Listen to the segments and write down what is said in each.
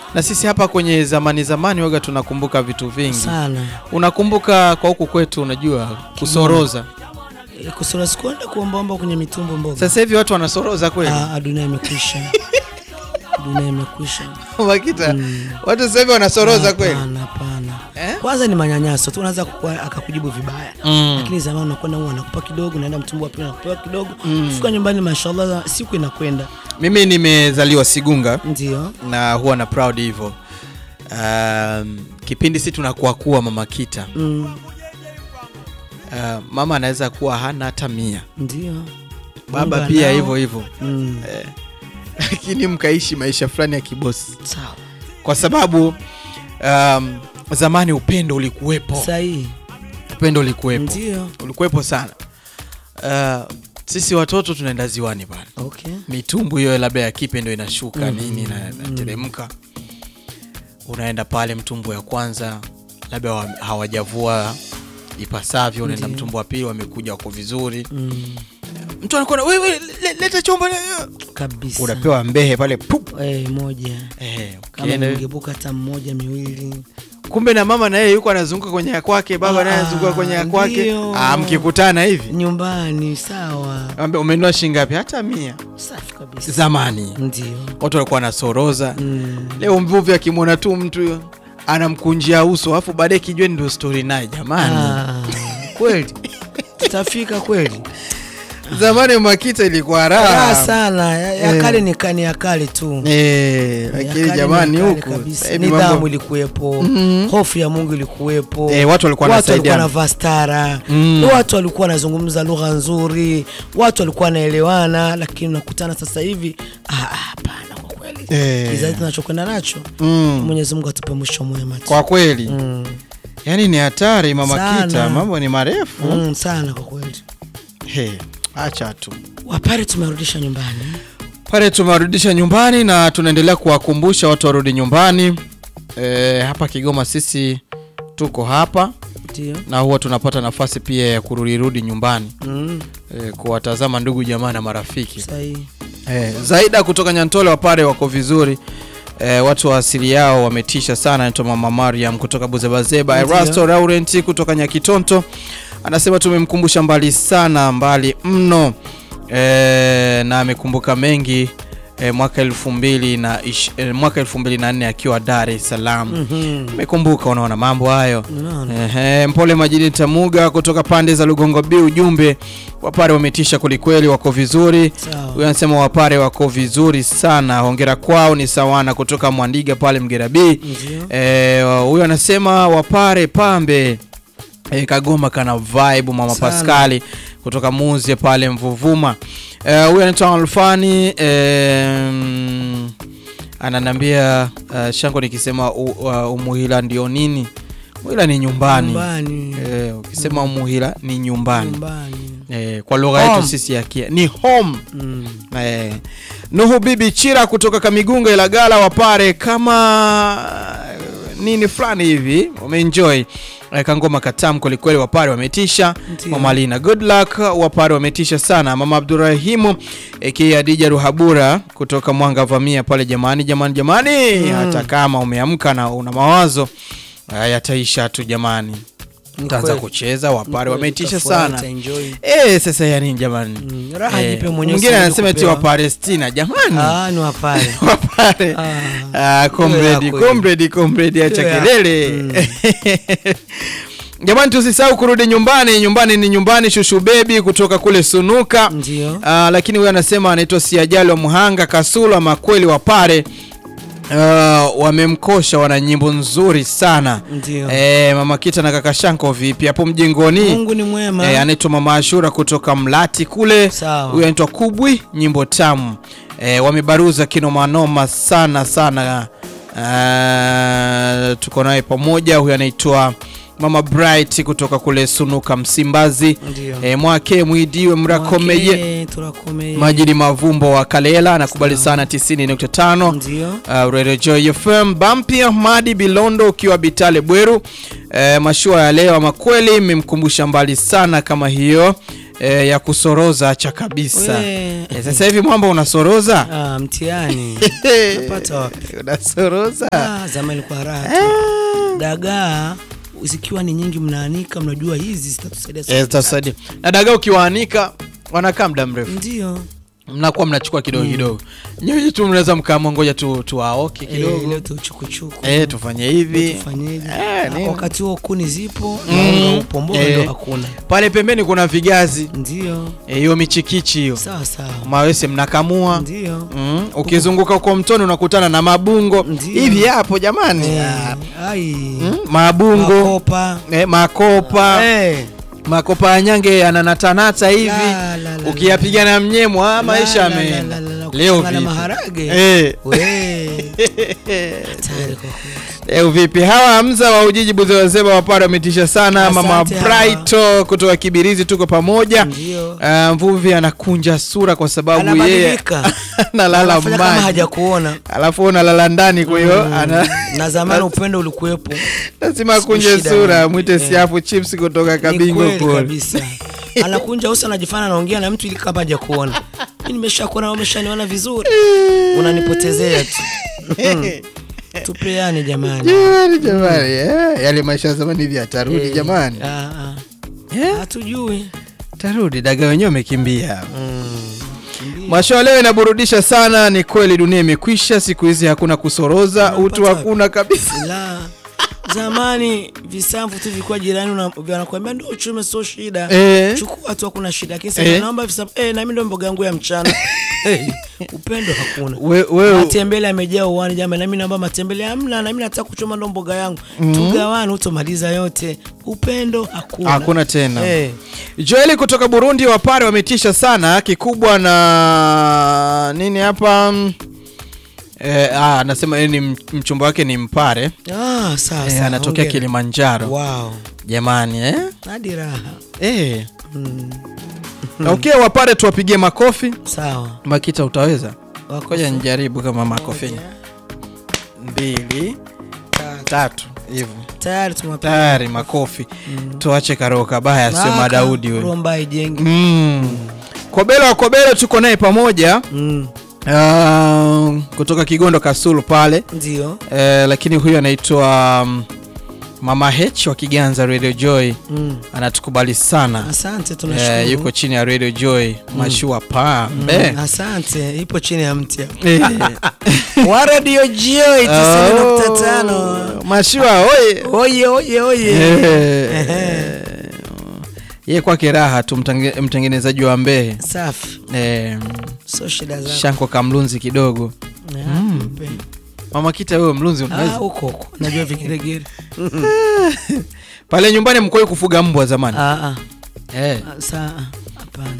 na sisi hapa kwenye zamani zamani waga tunakumbuka vitu vingi. sana Unakumbuka kwa huku kwetu, unajua kusoroza. Eh, kusura sikuenda kuombaomba kwenye mitumbo mboga. Sasa hivi watu wanasoroza kweli Ah, dunia imekwisha, dunia imekwisha. Makita, watu sasa hivi wanasoroza kweli Hapana, hapana. eh? Kwanza ni manyanyaso tu, unaweza kukua- akakujibu vibaya mm. lakini zamani unakwenda huwa anakupa kidogo, unaenda mtumbo wa pili anakupa kidogo, fika nyumbani, mashallah, siku inakwenda. Mimi nimezaliwa Sigunga Ndio na huwa na proud hivyo. Um, kipindi si tunakuwa kuwa mama Kita mm, uh, mama anaweza kuwa hana hata mia, ndio baba Mungu pia anao. hivyo hivyo mm, eh, lakini mkaishi maisha fulani ya kibosi, sawa kwa sababu um, zamani upendo ulikuwepo, sahihi, upendo ulikuwepo, ndio ulikuwepo sana. Uh, sisi watoto tunaenda ziwani pale, okay. mitumbu hiyo labda ya kipe ndo inashuka Mm, nini na inateremka, unaenda pale mtumbu ya kwanza labda wa- hawajavua ipasavyo, unaenda Ndiyo. mtumbu wa pili, wamekuja wako vizuri, Mm, mtu anakuwa wewe le, leta chombo le, kabisa unapewa mbehe pale pup. Eh, moja Eh, kama ukienda ningebuka hata mmoja miwili kumbe na mama na yeye yuko anazunguka kwenye ya kwake, baba naye Ah, anazunguka kwenye ya kwake. ndiyo. Ah, mkikutana hivi nyumbani, sawa, Ambe, umenunua shilingi ngapi? Hata mia. safi kabisa, Zamani ndio watu walikuwa wanasoroza. mm. Leo mvuvi akimwona tu mtu anamkunjia uso, alafu baadaye kijweni ndio story naye. Jamani, Ah, kweli tutafika kweli zamani Makita ilikuwa raha raha sana ya, ya Eh. kale ni kani ya kale tu eh, Ya lakini kale jamani ni ya kale huku kabisa. sasa hivi nidhamu mambo- ilikuwepo Mhm. hofu ya Mungu ilikuwepo Eh, watu walikuwa watu walikuwa wanasaidiana. wanavaa stara Mm. watu walikuwa wanazungumza lugha nzuri watu walikuwa wanaelewana lakini unakutana sasa hivi ah, ah, hapana kwa kweli Eh. kizazi tunachokwenda nacho Mm, Mwenyezi Mungu atupe mwisho mwema tu. kwa kweli mm. yani ni hatari mama Sana. Kita, mambo ni marefu Mm, sana kwa kweli He, acha tu wapare tumerudisha nyumbani pale tumewarudisha nyumbani na tunaendelea kuwakumbusha watu warudi nyumbani. E, hapa Kigoma sisi tuko hapa ndio na huwa tunapata nafasi pia ya kurudirudi nyumbani mm. e, kuwatazama ndugu jamaa na marafiki sahihi e, Zaida kutoka Nyantole wapare wako vizuri e, watu wa asili yao wametisha sana. Naitwa Mama Mariam kutoka Buzebazeba. Ndio. Erasto Laurent kutoka Nyakitonto anasema tumemkumbusha mbali sana, mbali mno e, na amekumbuka mengi e, mwaka elfu mbili na ish, e, mwaka elfu mbili na nne akiwa Dar es Salaam Mhm. amekumbuka. Unaona mambo hayo. Unaona? Ehe, Mpole Majidi Tamuga kutoka pande za Lugongo B, ujumbe Wapare wametisha kwelikweli, wako vizuri. Sawa. Huyu anasema Wapare wako vizuri sana, hongera kwao. Ni sawana kutoka Mwandiga pale Mgera B. Ndio. Eh, huyu anasema Wapare pambe E, Kagoma kana vibe mama Sana. Paskali kutoka Muzie pale Mvuvuma. Eh, Huyu anaitwa Alfani eh, mm, ananiambia uh, Shango nikisema u, uh, Umuhila ndio nini? Umuhila ni nyumbani. Nyumbani. Eh, ukisema Umuhila ni nyumbani. Nyumbani. Eh, kwa lugha yetu Home. sisi ya Kia ni home. Mm. Eh, Nuhu Bibi Chira kutoka Kamigunga Ilagala Wapare kama uh, nini fulani hivi wameenjoy eh, kangoma katam kwelikweli, Wapare wametisha. Ndio. Mama Lina good luck, Wapare wametisha sana. Mama Abdurahimu aka Adija Ruhabura kutoka Mwanga Vamia pale, jamani jamani jamani, hata kama umeamka na una mawazo eh, yataisha tu jamani, Ni taanza kweli. kucheza. Wapare Kweli, wametisha utafurahi, sana. utaenjoy. Eh, sasa ya nini jamani? Mm, raha Eh, jipe mwenyewe, mwingine usiende anasema eti kupewa. wa Palestina jamani. Ah, ni wapare. Wapare. Ah. Ah, comrade, Hiyo ya comrade, comrade acha Hiyo ya- kelele. Jamani tusisahau kurudi nyumbani. Nyumbani ni nyumbani shushu bebi kutoka kule Sunuka. Ndio. Ah, lakini huyo anasema anaitwa Siajali wa Muhanga Kasula makweli Wapare. Uh, wamemkosha wana nyimbo nzuri sana Ndio. eh, mama Kita na kaka Shanko vipi hapo mjengoni Mungu ni mwema. Eh, anaitwa Mama Ashura kutoka Mlati kule. Sawa. Huyu anaitwa Kubwi, nyimbo tamu. Eh, wamebaruza kinomanoma sana sana. Eh, tuko naye pamoja. Huyu anaitwa Mama Bright kutoka kule Sunuka Msimbazi. Ndio. Eh, mwake mwidiwe mrakomeye Mwake, turakomeye. Majini Mavumbo wa Kalela anakubali sana 90.5 Ndio. Uh, Radio Joy FM Bampi Ahmadi Bilondo ukiwa Bitale Bweru. Uh, mashua ya leo ama kweli mmemkumbusha mbali sana kama hiyo. e, ya kusoroza acha kabisa. We. E, sasa hivi mwamba unasoroza Ah, mtihani napata wapi? unasoroza Ah, zamani ilikuwa raha tu. Dagaa zikiwa ni nyingi, mnaanika, mnajua hizi zitatusaidia Eh, zitasaidia. na dagaa ukiwaanika wanakaa muda mrefu ndio mnakuwa mnachukua kidogo kidogo nyinyi tu mnaweza mkaamua ngoja tu tuwaoke Eh, kidogo leo tuchukuchuku eh, tufanye hivi tufanyeje? Eh, Ah, nini? wakati huo kuni zipo na Mm. unga upo, mboga Eh. ndio hakuna. pale pembeni kuna vigazi Ndio eh, hiyo michikichi hiyo sawa sawa, mawese mnakamua ndio mm. ukizunguka huko mtoni unakutana na mabungo Ndiyo. hivi hapo jamani Eh, ai mm. mabungo makopa eh, makopa Eh, makopa ya nyange yananatanata hivi La, la, la, ukiyapiga na mnyemwa ah, maisha la, la, yameenda la, la, la, leo kuchanganya vipi maharage eh. We, hatari kwa kweli. Leo vipi hawa Hamza wa Ujiji Buzewazeba wapare wametisha sana. Asante Mama hawa. Brighto kutoka Kibirizi, tuko pamoja. Ndio. Uh, mvuvi anakunja sura kwa sababu yeye Anabadilika. analala Anafanya kama maji, hajakuona alafu unalala ndani, kwa hiyo ana na zamani upendo ulikuwepo. lazima akunje shida sura. ni- Mwite eh. siafu chips kutoka Ni Kabingo kweli kule. kabisa. Anakunja uso anajifanya anaongea na mtu ili kama hajakuona. Mimi nimeshakuona wewe umeshaniona vizuri. Unanipotezea tu. Tupeane jamani. Jamani, jamani, eh, yale maisha ya zamani hivi atarudi Eh, jamani, ah, ah. Eh, Hatujui. tarudi. Daga wenyewe wamekimbia. Mm. Kimbia. Masho leo inaburudisha sana. Ni kweli dunia imekwisha, siku hizi hakuna kusoroza, Unapata utu hakuna kabisa. La. Zamani visamvu tu vilikuwa jirani una- wanakuambia ndio uchume sio shida. Eh. Chukua tu hakuna shida. Lakini sasa Eh. naomba visamvu eh na mimi ndio mboga yangu ya mchana. Eh, Upendo hakuna. We- wewe matembele amejaa uwani jamani, nami naomba matembele hamna, nami nataka kuchoma ndo mboga yangu tugawane, utomaliza yote. Upendo hakuna, hakuna tena. Eh, Joeli kutoka Burundi, wapare wametisha sana. Kikubwa na nini hapa mm, eh, ah, anasema yeye ni m- mchumba wake ni mpare ah, sawa eh, sawa, anatokea hongera. Kilimanjaro Wow, jamani eh? hadi raha. Eh. Mm, Okay, wapare tuwapigie makofi. sawa Makita utaweza? Wako Ngoja nijaribu kama makofi mbili tatu. tatu hivyo tayari tumewapiga. tayari makofi. Tuache karoo kabaya, sio Maka, Madaudi we. Romba ijengi. Mm. Kobelo wa Kobelo tuko naye pamoja Mm, uh, kutoka Kigondo Kasulu pale ndio uh, lakini huyu anaitwa um, Mama H wa Kiganza Radio Joy mm. anatukubali sana Asante, uh, tunashukuru yuko chini ya Radio Joy mashua pambe Mm, asante, ipo chini ya mti hapa. Eh. wa Radio Joy 90.5. Oh, mashua oye Oye oye oye. Eh. ye kwake raha tu mtenge- mtengenezaji wa Mbehe Safi. eh, So shida zako. Shanko kamlunzi kidogo Ah, mpe. Mama Kita wewe mlunzi Ah, unaweza huko huko. Najua vigeregere. pale nyumbani mkoi kufuga mbwa zamani Ah ah. eh. Ah, Saa hapana.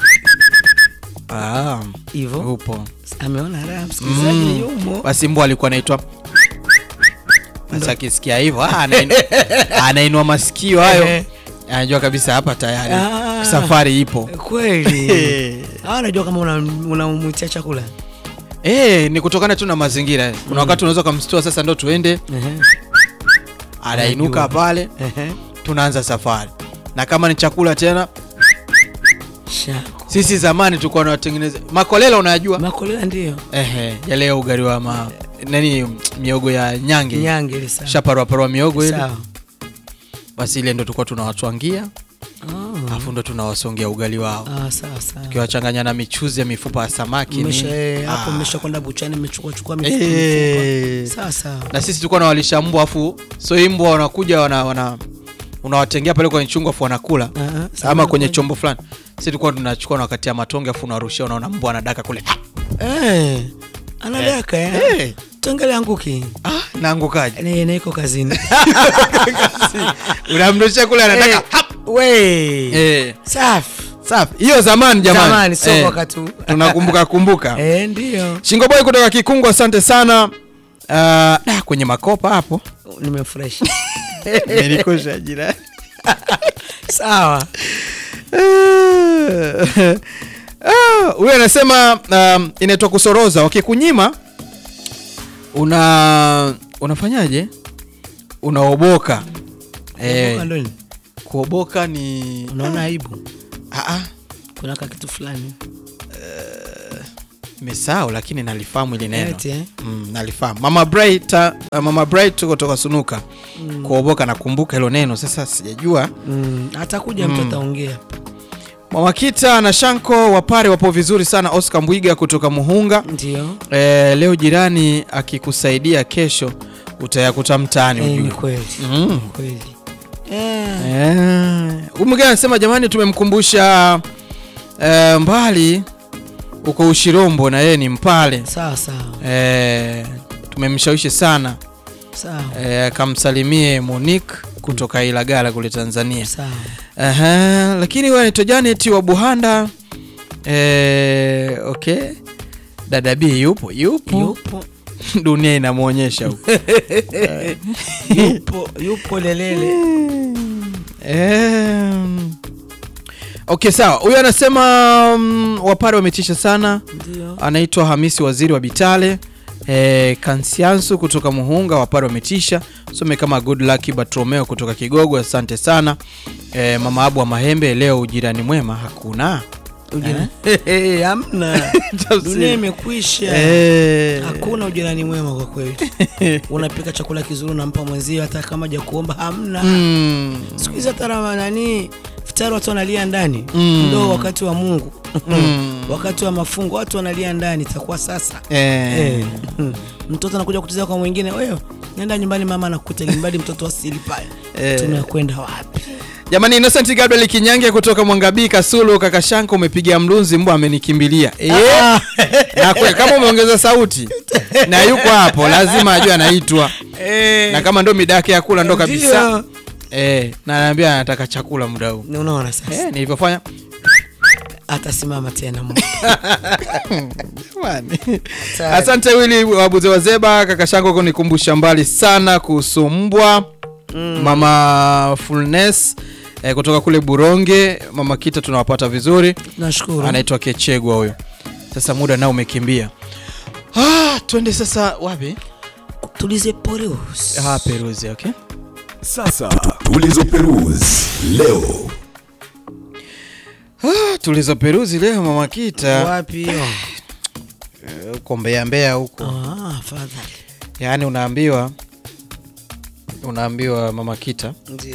ah, Hivyo upo ameona raha msikilizaji Mm. yumo. basi mbwa alikuwa anaitwa sasa akisikia hivyo ah, anain- anainua masikio hayo Eh. anajua kabisa hapa tayari Ah. safari ipo Kweli. Ah, najua kama unamwitia una unamwitia chakula. Eh, ni kutokana tu na mazingira kuna wakati unaweza ukamstua sasa ndo tuende Ehe. anainuka Anajua. pale Ehe. tunaanza safari na kama ni chakula tena Shako. sisi zamani tulikuwa tunatengeneza makolela unayajua Makolela ndio. ehe yale ya ugali wa ma nani miogo ya nyange Nyange ile sawa. shaparwaparwa miogo ile Sawa. basi ile ndo tulikuwa tunawatwangia Ah. alafu ndo tunawasongea ugali wao Ah, sawa sawa. ukiwachanganya na michuzi ya mifupa ya samaki ni- Mmesha eh, hapo Ah. mmesha kwenda buchani mmechukua chukua mifuko. Eh. mifuko. Sawa sawa. na sisi tulikuwa nawalisha mbwa afu so hii mbwa wanakuja wana, wana unawatengea pale kwenye chungu afu wanakula Ah, ah, ama sawa. kwenye chombo fulani sisi tulikuwa tunachukua na wakati ya matonge afu unarushia unaona mbwa anadaka kule Eh. Anadaka eh. Eh. Tuangalie anguki. ah, naangukaje Ni niko kazini. unamrushia kule anadaka Eh, We. eh. Safi. safi hiyo zamani jamani Zamani sio Eh, wakati huu. tunakumbuka kumbuka Eh, ndio. shingoboi kutoka kikungu asante sana uh, da, kwenye makopa hapo Nimefresh. nilikosha jirani Sawa. Ah, huyu anasema um, inaitwa kusoroza wakikunyima una unafanyaje unaoboka Eh. eh, kuoboka ni Unaona aibu. Ah, Ah, ah, kuna ka kitu fulani nimesahau lakini nalifahamu ili neno Eti, eh? mm, nalifahamu mama bright uh, mama bright tuko toka sunuka kuoboka nakumbuka hilo neno sasa sijajua Mm, atakuja mtu ataongea mama kita na shanko wapare wapo vizuri sana oscar mbwiga kutoka muhunga ndio e, leo jirani akikusaidia kesho utayakuta mtaani Eh, ni ujue kweli mm. kweli Eh, Eh, huyu mwingine anasema jamani, tumemkumbusha eh, mbali uko Ushirombo na yeye ni Mpale. sawa sawa Eh, tumemshawishi sana sawa eh, akamsalimie Monique kutoka Ilagala kule Tanzania. sawa Aha, lakini wewe anaitwa Janet wa Buhanda. Eh, okay. Dada B yupo yupo, yupo dunia inamwonyesha huko. yupo yupo lelele Em, okay sawa, huyu anasema mm, wapare wametisha sana. ndio Anaitwa Hamisi Waziri wa Bitale. E, Kansiansu kutoka Muhunga, wapare wametisha. Some kama Good Luck Bartolomeo kutoka Kigogo, asante sana. E, mama Abu wa Mahembe, leo ujirani mwema hakuna. Ujirani- Hehe, hamna dunia imekwisha E, hakuna ujirani mwema kwa kweli unapika chakula kizuri unampa mwenzio hata kama ja kuomba hamna mm, siku hizi hata rama- nani futari watu wanalia ndani Mm. ndo wakati wa mungu Mm. wakati wa mafungo watu wanalia ndani itakuwa sasa e, Eh. mtoto anakuja kutizia kwa mwingine wewe nenda nyumbani mama anakuta limbadi mtoto asili pale Eh. tunakwenda wapi Jamani, Innocent Gabriel Kinyange kutoka Mwangabii Kasulu, kaka Shanko, umepiga mlunzi, mbwa amenikimbilia. Eh, na kweli kama umeongeza sauti na yuko hapo, lazima ajue anaitwa, na kama ndo mida yake ya kula ndo kabisa. Eh, na anaambia anataka chakula muda huu. Ni unaona sasa Eh, nilivyofanya atasimama tena Mungu. Jamani. Asante Willy Wabuze Wazeba, kaka Shanko kunikumbusha mbali sana kuhusu mbwa. Mama Fulness eh, kutoka kule Buronge, mama Kita tunawapata vizuri. nashukuru anaitwa Kechegwa huyo. Sasa muda nao umekimbia. Ah, twende sasa wapi? tulize porus Ah, Peruzi, okay. Sasa tulizo Perus leo Ah, tulizo Peruzi leo mama Kita. wapi hiyo Eh, Huko Mbeya Mbeya huko. Ah, afadhali Yaani unaambiwa unaambiwa mama Kita ndio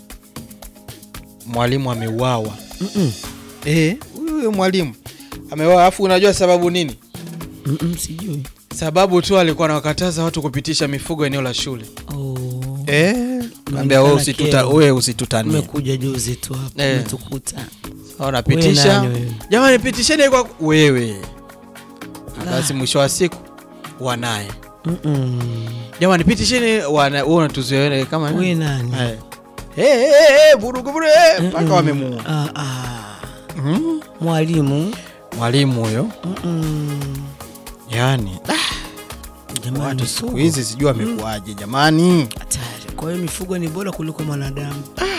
mwalimu ameuawa. Mm-mm. Eh, huyo huyo mwalimu ameuawa. Alafu unajua sababu nini? Mm-mm, sijui Sababu tu alikuwa anawakataza watu kupitisha mifugo eneo la shule. Oh. Eh, kaambia wewe usituta kero. wewe usitutanie. umekuja juzi tu hapa Eh. umetukuta Ona pitisha. nani wewe? Jamani pitisheni kwa wewe. Na Basi mwisho wa siku wanaye. Mm-mm. Jamani pitisheni wana wewe unatuzoea kama we nani Eh. Eh eh eh vurugu vurugu eh, mpaka wamemuua. Ah, ah. Mhm. mwalimu Mwalimu huyo. Mm-mm. Yaani Jamani, watu siku mifugo. hizi sijui amekuaje jamani. hatari kwa hiyo mifugo ni bora kuliko mwanadamu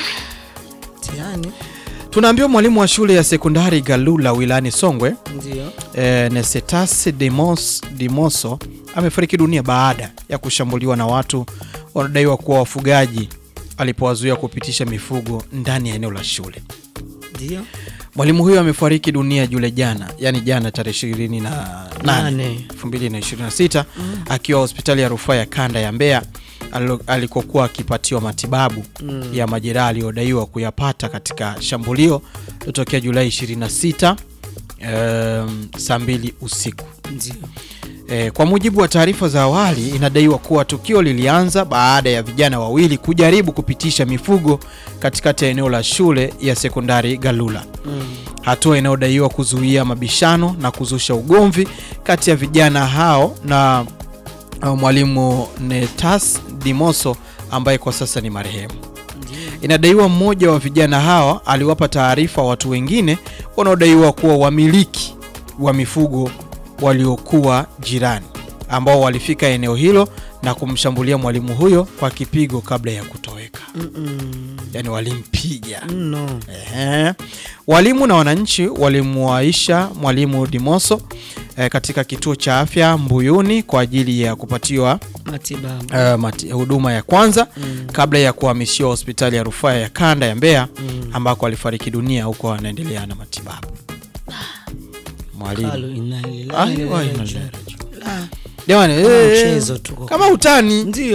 tiani Tunaambiwa mwalimu wa shule ya sekondari Galula wilayani Songwe ndio eh, Nesetas Demos, Dimoso amefariki dunia baada ya kushambuliwa na watu wanaodaiwa kuwa wafugaji alipowazuia kupitisha mifugo ndani ya eneo la shule. ndio Mwalimu huyo amefariki dunia Jule jana, yani jana tarehe 28 Nane. 2026 akiwa hospitali ya rufaa ya kanda ya Mbeya alilo- alikokuwa akipatiwa matibabu ya majeraha aliyodaiwa kuyapata katika shambulio lilotokea Julai 26 um, saa mbili usiku. ndio E, kwa mujibu wa taarifa za awali inadaiwa kuwa tukio lilianza baada ya vijana wawili kujaribu kupitisha mifugo katikati ya eneo la shule ya sekondari Galula, hatua inayodaiwa kuzuia mabishano na kuzusha ugomvi kati ya vijana hao na uh, mwalimu Netas Dimoso ambaye kwa sasa ni marehemu. Inadaiwa mmoja wa vijana hawa aliwapa taarifa watu wengine wanaodaiwa kuwa wamiliki wa mifugo waliokuwa jirani ambao walifika eneo hilo na kumshambulia mwalimu huyo kwa kipigo kabla ya kutoweka. Yaani walimpiga. no Ehe. Walimu na wananchi walimuaisha mwalimu Dimoso eh, katika kituo cha afya Mbuyuni kwa ajili ya kupatiwa matibabu eh, mati- huduma ya kwanza kabla ya kuhamishiwa hospitali ya rufaa ya kanda ya Mbeya ambako alifariki dunia huko anaendelea na matibabu. Mwalimu Kalu inalilahi Ai, wa wai, inna inalilahi ilaihi rajiun. jamani, Kama eh, mchezo tu kwa kama utani ndio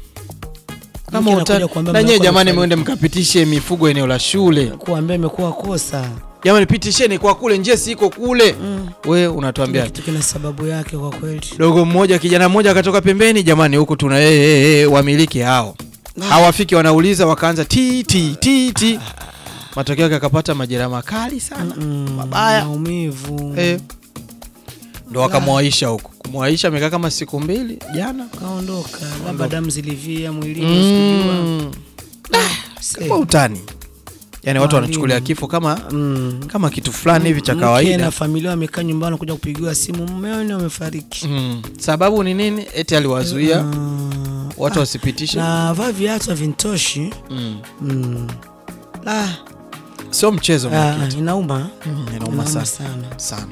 kama Mke utani anakuja kuambia na nyewe mnakuwa jamani, mfanya- mwende mkapitishe mifugo eneo la shule kuambia imekuwa kosa jamani, pitisheni kwa kule, njia si iko kule. We unatuambia kitu kina sababu yake kwa kweli dogo mmoja kijana mmoja akatoka pembeni, jamani, huku tuna hey, hey, hey, wamiliki hao hawafiki, wanauliza wakaanza ti ti ti ti, matokeo yake akapata majeraha makali sana mabaya maumivu eh, ndo wakamwaisha huku. Kumwaisha amekaa kama siku mbili jana. kaondoka labda damu zilivia mwilini usikujua. Mm. Se. Kwa utani, yani watu Mwalimu. wanachukulia kifo kama Mm. kama kitu fulani hivi cha Mke kawaida. na familia wamekaa nyumbani kuja kupigiwa simu mmeo ni wamefariki Mm. Sababu ni nini? Eti aliwazuia Ah, watu ah, wasipitishe. na vaa viatu havintoshi Mm. mm. La, Sio mchezo ah, mwekitu. inauma Mm, inauma inauma sana sana sana.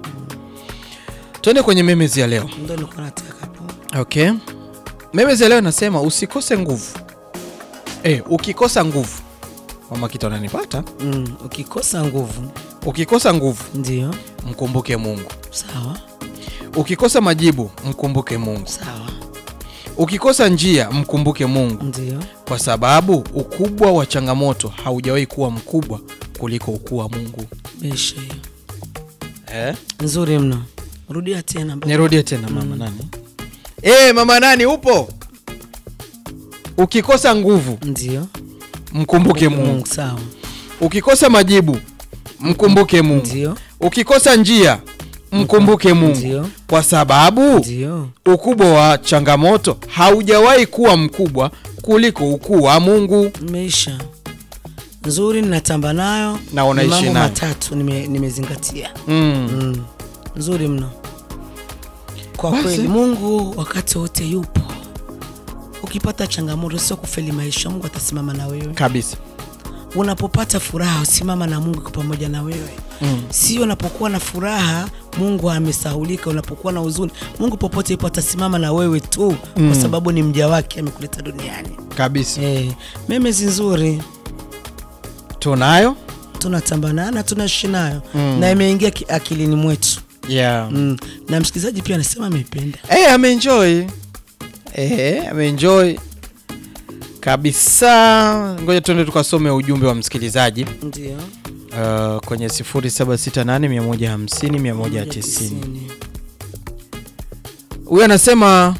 Tuende kwenye memes ya leo. ndo nilikuwa nataka hapo Okay. Memes ya leo inasema usikose nguvu. Eh, ukikosa nguvu. Mama kitu ananipata. mm. ukikosa nguvu Ukikosa nguvu, ndio mkumbuke Mungu. sawa Ukikosa majibu, mkumbuke Mungu. sawa Ukikosa njia, mkumbuke Mungu, ndio kwa sababu ukubwa wa changamoto haujawahi kuwa mkubwa kuliko ukuu wa Mungu. mesha hiyo Eh? nzuri mno rudia tena baba. Nirudie tena mama nani? Eh, mama nani upo? Ukikosa nguvu, ndio mkumbuke Mungu. sawa Ukikosa majibu, mkumbuke Mungu. ndio Ukikosa njia, mkumbuke Mungu, ndio kwa sababu ndio ukubwa wa changamoto haujawahi kuwa mkubwa kuliko ukuu wa Mungu. meisha nzuri ninatamba nayo Na unaishi Ni mambo nayo. matatu nime- nimezingatia Mm. mm. nzuri mno kwa Basi. kweli mungu wakati wote yupo ukipata changamoto sio kufeli maisha mungu atasimama na wewe Kabisa. unapopata furaha usimama na mungu iko pamoja na wewe Mm. sio unapokuwa na furaha mungu amesahulika unapokuwa na huzuni mungu popote ipo atasimama na wewe tu Mm. kwa sababu ni mja wake amekuleta duniani Kabisa. eh, memezi nzuri Tunayo? tunatambanana tunaishi nayo Mm. na imeingia ki- akilini mwetu Yeah. mm. na msikilizaji pia anasema ameipenda Eh, ameenjoy. Eh, ameenjoy kabisa. Ngoja tuende tukasome ujumbe wa msikilizaji ndio uh, kwenye 0768 150 190. Huyu anasema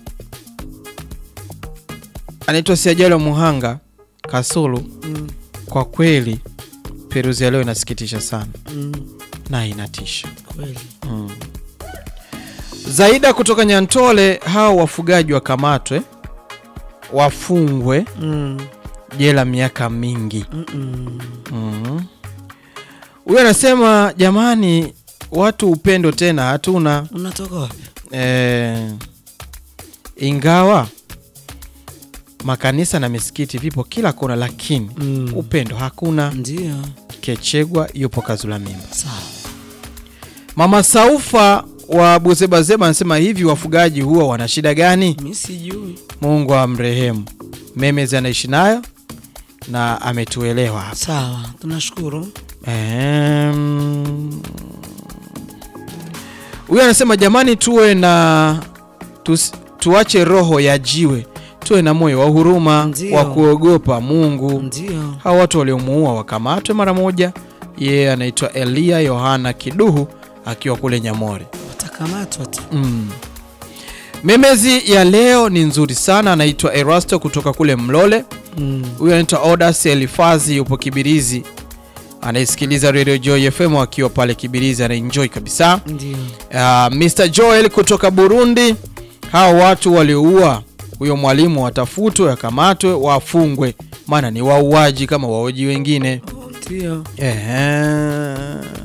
anaitwa Siajalo Muhanga Kasulu. Mm, Kwa kweli peruzi ya leo inasikitisha sana mm, na inatisha. kweli Mm. Zaida kutoka Nyantole, hao wafugaji wakamatwe, wafungwe mm, jela miaka mingi. mm, mm. Mhm. Huyu anasema jamani, watu upendo tena hatuna. unatoka wapi Eh, ingawa makanisa na misikiti vipo kila kona, lakini Mm. upendo hakuna. ndio Kechegwa yupo Kazula Mimba. sawa Mama Saufa wa Buzebazeba anasema hivi, wafugaji huwa wana shida gani? mi sijui Mungu amrehemu. Memezi anaishi nayo na ametuelewa hapa. sawa tunashukuru Ehem. Huyu anasema jamani, tuwe na tus, tuache roho ya jiwe, tuwe na moyo wa huruma Ndio. wa kuogopa Mungu. ndio Hawa watu waliomuua wakamatwe mara moja. Yeye anaitwa Elia Yohana Kiduhu akiwa kule Nyamore. watakamatwa tu Mm. Memezi ya leo ni nzuri sana, anaitwa Erasto kutoka kule Mlole. mm. Huyu anaitwa Odas Elifazi, yupo Kibirizi, anaisikiliza Radio Joy FM akiwa pale Kibirizi, anaenjoy kabisa. ndio Uh, Mr Joel kutoka Burundi, hao watu walioua huyo mwalimu watafutwe, wakamatwe, wafungwe, maana ni wauaji kama wauaji wengine. ndio Ehe.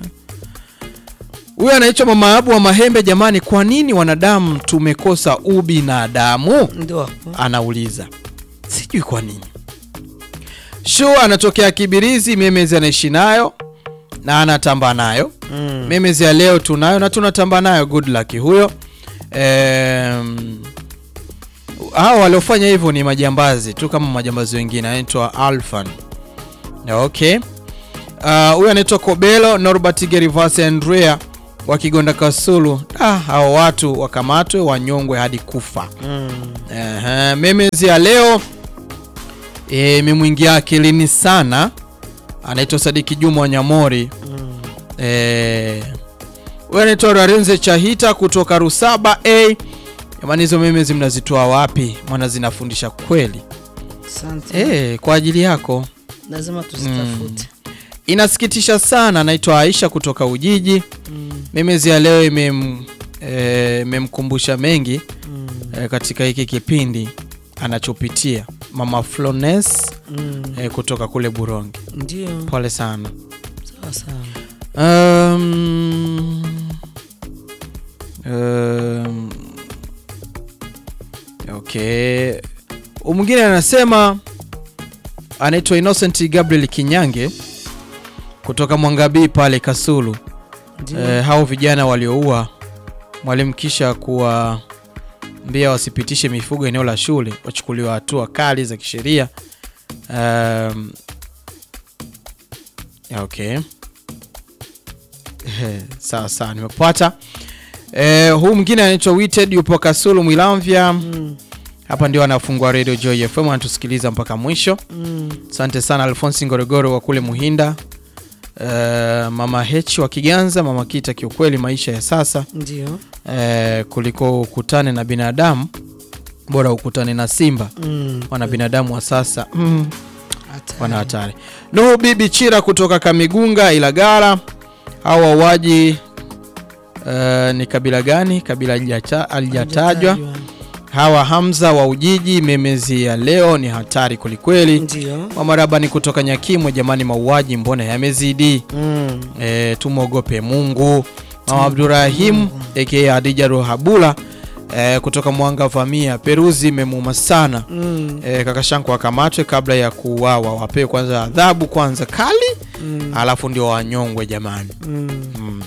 Huyu anaitwa Mama Abu wa Mahembe. Jamani, kwa nini wanadamu tumekosa ubinadamu? ndio hapo Anauliza, sijui kwa nini. Shu anatokea Kibirizi, Memezi anaishi nayo. na anatamba nayo mm. memes ya leo tunayo na tunatamba nayo good luck huyo Em, hao waliofanya hivyo ni majambazi tu kama majambazi wengine anaitwa alfan okay Ah, huyu anaitwa kobelo norbert gerivas andrea wa kigonda kasulu ah, hao watu wakamatwe wanyongwe hadi kufa Ehe, memes ya leo eh, imemwingia akilini sana anaitwa sadiki juma wanyamori Eh, huyu anaitwa rarenze chahita kutoka rusaba a jamani hizo memes mnazitoa wapi maana zinafundisha kweli Asante. eh, kwa ajili yako Lazima tuzitafute. inasikitisha sana naitwa aisha kutoka ujiji memezi ya leo imem- eh, imemkumbusha mengi eh, katika hiki kipindi anachopitia mama flones Mm. eh, kutoka kule burongi Ndio. pole sana Sawa sawa. um, um, okay Huyu mwingine anasema anaitwa innocent gabriel kinyange kutoka mwangabii pale kasulu Ndio. eh, hao vijana walioua mwalimu kisha kuwaambia wasipitishe mifugo eneo la shule wachukuliwa hatua kali za kisheria um, okay Eh, sawa sawa nimepata eh, huu mwingine anaitwa Wited yupo kasulu mwilamvya Mm. hapa ndio anafungua radio joy fm anatusikiliza mpaka mwisho Mm. asante sana alfonsi ngorogoro wa kule muhinda uh, mama h wa kiganza mama kita kiukweli maisha ya sasa Ndio. uh, kuliko ukutane na binadamu bora ukutane na simba Mm. wana binadamu wa sasa mm, Hatari. wana hatari nuhu bibi chira kutoka kamigunga ilagara au wauaji uh, ni kabila gani kabila halijata- halijatajwa hawa hamza wa ujiji memezi ya leo ni hatari kwelikweli Ndio. wamaraba ni kutoka nyakimwe jamani mauaji mbona yamezidi Mm. e, tumwogope mungu mama abdurahim aka hadija rohabula e, kutoka mwanga vamia peruzi imemuma sana Mm. e, kakashanku akamatwe kabla ya kuuawa wapewe kwanza adhabu kwanza kali Mm. alafu ndio wanyongwe jamani Mm. Mm.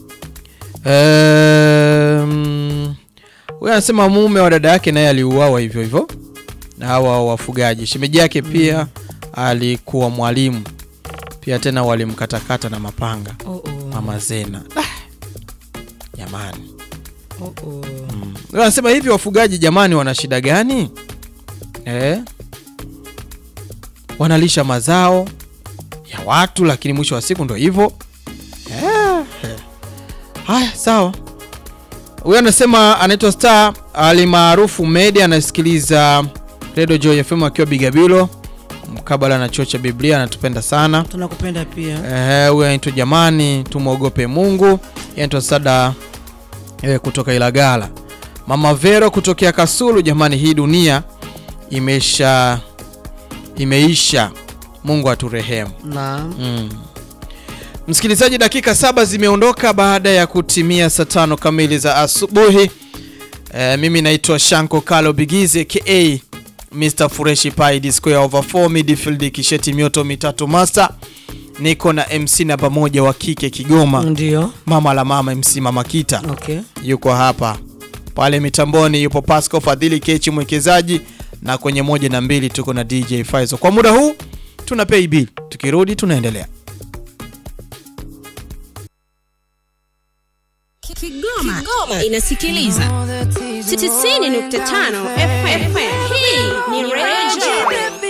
Ehm, huyu anasema mume wa dada yake naye aliuawa hivyo hivyo na hawa wafugaji. Shemeji yake pia alikuwa mwalimu pia, tena walimkatakata na mapanga Oh, oh. mama Zena. Ah, jamani, Oh, oh. Huyu anasema hivi wafugaji jamani, wana shida gani eh? Wanalisha mazao ya watu, lakini mwisho wa siku ndo hivyo eh. eh. Haya, sawa. Huyu anasema anaitwa Star alimaarufu Medi, anasikiliza Radio Joy FM akiwa Bigabilo mkabala na chuo cha Biblia, anatupenda sana. Tunakupenda pia. Eh, huyu anaitwa jamani, tumwogope Mungu. Yeye anaitwa Sada eh, kutoka Ilagala. Mama Vero kutokea Kasulu, jamani, hii dunia imesha imeisha. Mungu aturehemu. Naam. Mm. Msikilizaji, dakika saba zimeondoka baada ya kutimia saa tano kamili za asubuhi. E, mimi naitwa Shanko Kalo Bigize ka Mr Fureshi Pai Square over 4 midfield kisheti mioto mitatu master. Niko na MC namba moja wa kike Kigoma, Ndio. mama la mama MC Mama Kita Okay. yuko hapa pale mitamboni, yupo Pasco Fadhili Kechi mwekezaji, na kwenye moja na mbili tuko na DJ Faizo. Kwa muda huu tuna pay bill, tukirudi tunaendelea. Kigoma, inasikiliza 90.5 FM. Hii ni Radio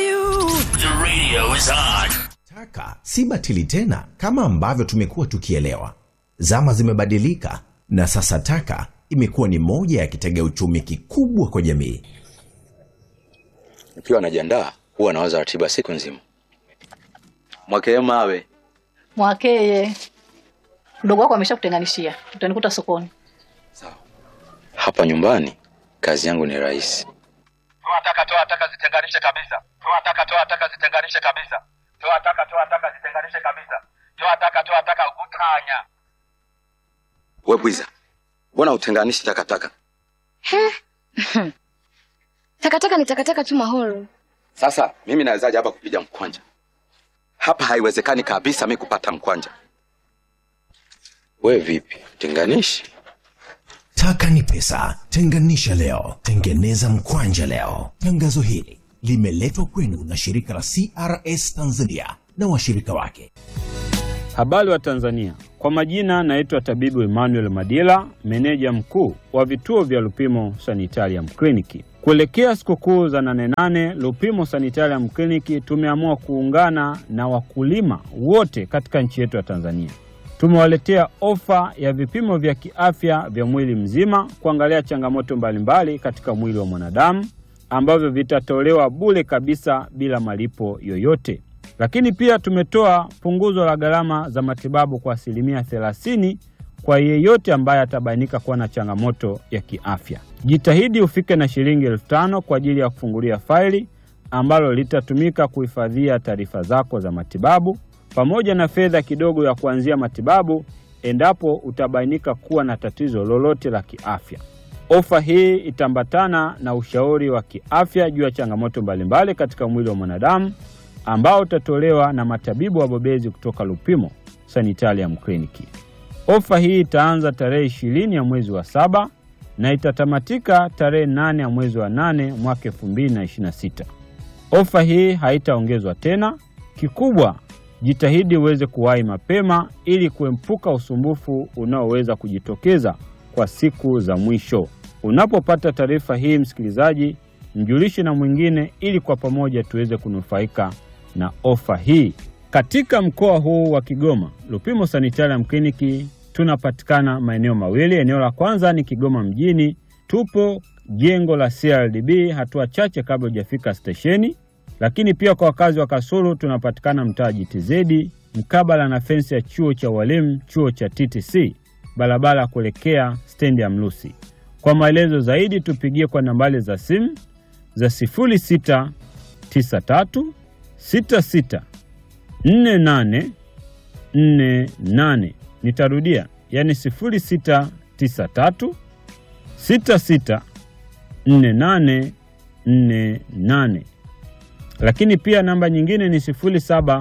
Taka si batili tena kama ambavyo tumekuwa tukielewa. Zama zimebadilika na sasa taka imekuwa ni moja ya kitega uchumi kikubwa kwa jamii. Nikiwa najiandaa huwa nawaza ratiba siku nzima. Mwakee mawe Mwakeye, mdogo wako ameshakutenganishia, utanikuta sokoni. hapa nyumbani, kazi yangu ni rahisi. toa taka toa taka zitenganishe kabisa toa taka toa taka zitenganishe kabisa toa taka toa taka zitenganishe kabisa toa taka toa taka utanya We bwiza, mbona utenganishi takataka? Takataka ni takataka tu mahoro. Sasa mimi nawezaje hapa kupiga mkwanja? Hapa haiwezekani kabisa mi kupata mkwanja. We vipi, tenganishi? Taka ni pesa. Tenganisha leo, tengeneza mkwanja leo. Tangazo hili limeletwa kwenu na shirika la CRS Tanzania na washirika wake. Habari wa Tanzania, kwa majina naitwa tabibu Emmanuel Madila, meneja mkuu wa vituo vya Lupimo Sanitarium Kliniki. Kuelekea sikukuu za nane nane, Lupimo Sanitarium Kliniki tumeamua kuungana na wakulima wote katika nchi yetu ya Tanzania. Tumewaletea ofa ya vipimo vya kiafya vya mwili mzima kuangalia changamoto mbalimbali katika mwili wa mwanadamu ambavyo vitatolewa bure kabisa bila malipo yoyote. Lakini pia tumetoa punguzo la gharama za matibabu kwa asilimia 30 kwa yeyote ambaye atabainika kuwa na changamoto ya kiafya. Jitahidi ufike na shilingi elfu tano kwa ajili ya kufungulia faili ambalo litatumika kuhifadhia taarifa zako za matibabu pamoja na fedha kidogo ya kuanzia matibabu endapo utabainika kuwa na tatizo lolote la kiafya. Ofa hii itaambatana na ushauri wa kiafya juu ya changamoto mbalimbali katika mwili wa mwanadamu ambao utatolewa na matabibu wabobezi kutoka Lupimo Sanitarium Kliniki. Ofa hii itaanza tarehe ishirini ya mwezi wa saba na itatamatika tarehe nane ya mwezi wa nane mwaka 2026. Ofa hii haitaongezwa tena. Kikubwa, jitahidi uweze kuwahi mapema ili kuepuka usumbufu unaoweza kujitokeza kwa siku za mwisho. Unapopata taarifa hii, msikilizaji, mjulishe na mwingine ili kwa pamoja tuweze kunufaika na ofa hii. Katika mkoa huu wa Kigoma, Lupimo Sanitarium Kliniki tunapatikana maeneo mawili. Eneo la kwanza ni Kigoma mjini, tupo jengo la CRDB hatua chache kabla hujafika stesheni. Lakini pia kwa wakazi wa Kasulu tunapatikana mtaa JTZ mkabala na fensi ya chuo cha walimu, chuo cha TTC, barabara ya kuelekea stendi ya Mlusi. Kwa maelezo zaidi tupigie kwa nambari za simu za 0693 66 48 48. Nitarudia, yani 0693 66 48 48. Lakini pia namba nyingine ni 0715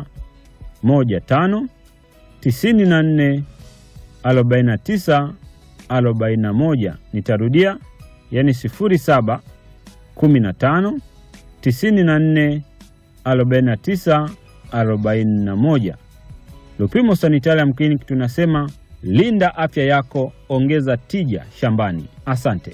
94 49 41. Nitarudia, yani 07 15 94 49 41. Lupimo Sanitarium Clinic tunasema linda afya yako, ongeza tija shambani. Asante.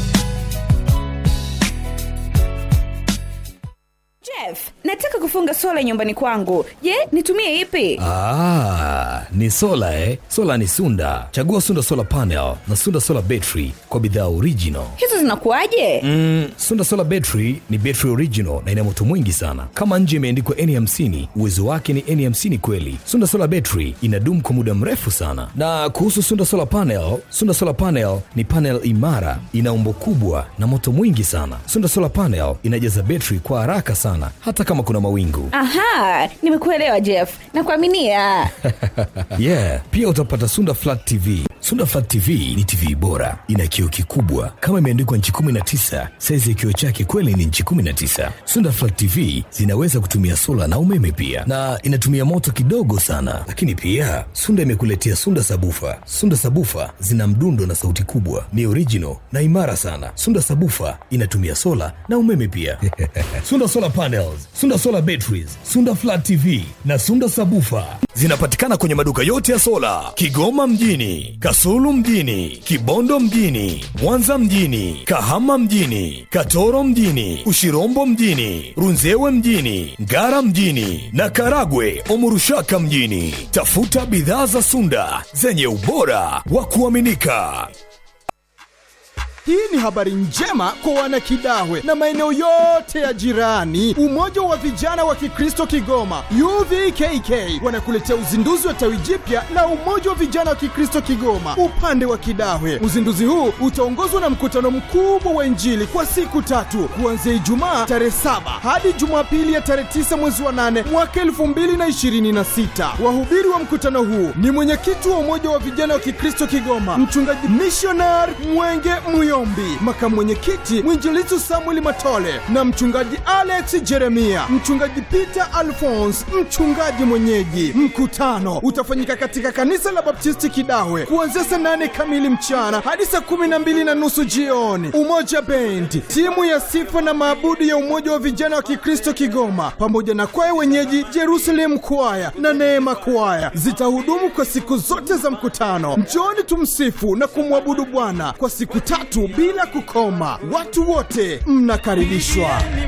Jeff, nataka kufunga sola nyumbani kwangu. Je, nitumie ipi? Ah, ni sola eh? Sola ni Sunda. Chagua Sunda Solar Panel na Sunda Solar Battery kwa bidhaa original. Hizo zinakuwaje? Mm, Sunda Solar Battery ni battery original na ina moto mwingi sana. Kama nje imeandikwa N50, uwezo wake ni N50 kweli. Sunda Solar Battery inadumu kwa muda mrefu sana. Na kuhusu Sunda Solar Panel, Sunda Solar Panel ni panel imara, ina umbo kubwa na moto mwingi sana. Sunda Solar Panel inajaza battery kwa haraka sana hata kama kuna mawingu. Aha, nimekuelewa Jeff. Nakuaminia. yeah, pia utapata Sunda Flat TV. Sunda Flat TV ni TV bora, ina kioo kikubwa kama imeandikwa nchi 19. Saizi ya kioo chake kweli ni nchi 19. Sunda Flat TV zinaweza kutumia sola na umeme pia, na inatumia moto kidogo sana. Lakini pia Sunda imekuletea Sunda Sabufa. Sunda Sabufa zina mdundo na sauti kubwa, ni original na imara sana. Sunda Sabufa inatumia sola na umeme pia. Sunda Solar Panels, Sunda Solar Batteries, Sunda Flat TV na Sunda Sabufa zinapatikana kwenye maduka yote ya sola Kigoma mjini, Kasulu mjini, Kibondo mjini, Mwanza mjini, Kahama mjini, Katoro mjini, Ushirombo mjini, Runzewe mjini, Ngara mjini na Karagwe Omurushaka mjini. Tafuta bidhaa za Sunda zenye ubora wa kuaminika. Hii ni habari njema kwa wanakidawe na maeneo yote ya jirani. Umoja wa vijana wa Kikristo Kigoma UVKK wanakuletea uzinduzi wa tawi jipya la Umoja wa vijana wa Kikristo Kigoma upande wa Kidawe. Uzinduzi huu utaongozwa na mkutano mkubwa wa Injili kwa siku tatu kuanzia Ijumaa tarehe saba hadi Jumapili ya tarehe tisa mwezi wa nane mwaka elfu mbili na ishirini na sita. Wahubiri wa mkutano huu ni mwenyekiti wa Umoja wa vijana wa Kikristo Kigoma mchungaji missionary Mwenge Muyo Rombi, makamu mwenyekiti mwinjilizi Samuel Matole na mchungaji Alex Jeremia, mchungaji Peter Alphonse, mchungaji mwenyeji. Mkutano utafanyika katika kanisa la Baptisti Kidawe kuanzia saa nane kamili mchana hadi saa kumi na mbili na nusu jioni. Umoja Bendi, timu ya sifa na maabudu ya Umoja wa Vijana wa Kikristo Kigoma pamoja na kwaya wenyeji Jerusalem Kwaya na Neema Kwaya zitahudumu kwa siku zote za mkutano. Njooni tumsifu na kumwabudu Bwana kwa siku tatu bila kukoma. Watu wote mnakaribishwa.